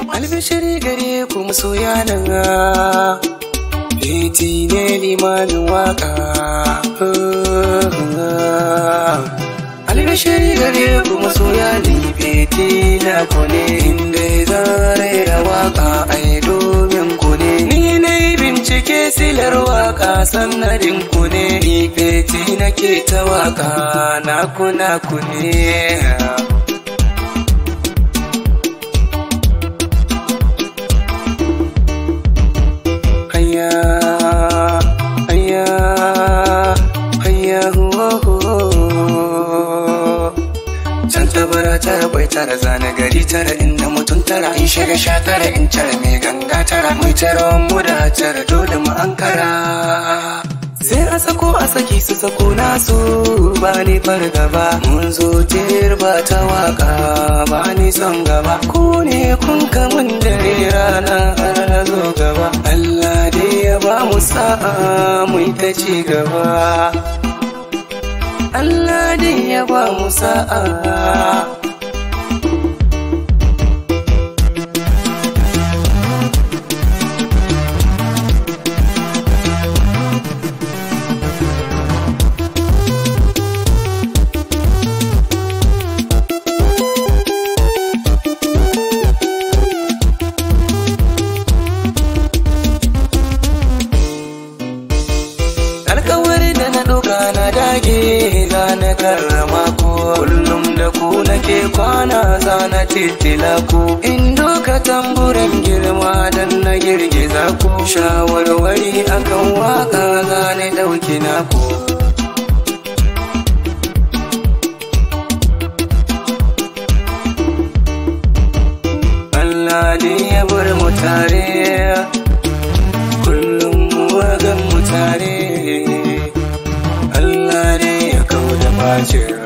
albishiri gare ku masoya nan Liti ne limanin waka albishiri gare ku masoya ni feti na ku ne inda zare da waka ai domin ku ne ni na yi bincike silar waka sannadin ku ne ni feti nake ta waka na ku na ku ne Hayya, hayya, hayya, ho, ho. Can tabara tara bai tara zane gari tara inda mutum tara in shiga sha tara in tara mai ganga tara mai tara mu da tara dole mu ankara. Sai a sako a saki su sako nasu ba ni fargaba mun zo ba ta waka ba ni son gaba ku ne kun kamun dare rana har na zo gaba Allah dai ya ba mu sa'a mu ta ci gaba Allah dai ya ba mu sa'a alkawari da na ɗauka na dage za na karrama ku kullum da ku nake kwana za na titila ku in doka tamburan girma dan na girgiza ku shawarwari akan waka za na ɗauki naku Allah dai ya bar mu tare kullum mu gan mu tare Allah ne ya kawo da bacin